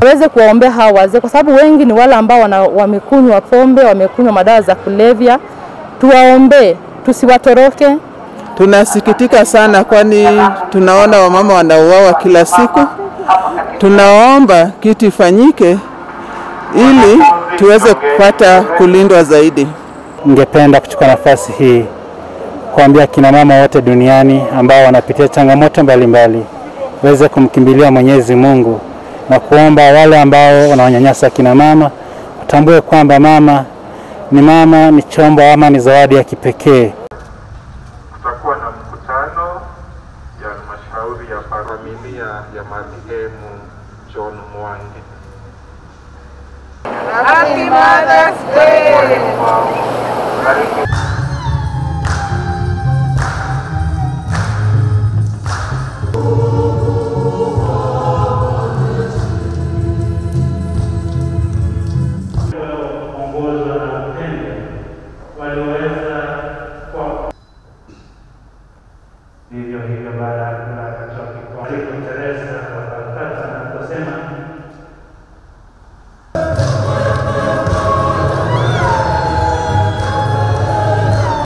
waweze kuwaombea hawa wazee, kwa sababu wengi ni wale ambao wana, wamekunywa pombe, wamekunywa madawa za kulevya. Tuwaombee, tusiwatoroke. Tunasikitika sana, kwani tunaona wamama wanauawa kila siku. Tunaomba kitu ifanyike ili tuweze kupata kulindwa zaidi. Ningependa kuchukua nafasi hii kuambia kina mama wote duniani ambao wanapitia changamoto mbalimbali waweze kumkimbilia Mwenyezi Mungu na kuomba wale ambao wanawanyanyasa kina mama watambue kwamba mama ni mama, ni chombo ama ni zawadi ya kipekee. Kutakuwa na mkutano ya halmashauri ya familia ya marehemu John Mwangi. Happy Mother's Day! Ongozwa na upendo waliweza kwa vivyo hivyo, baada ya kula akatoa kikombe Teresa wa Calcutta na kusema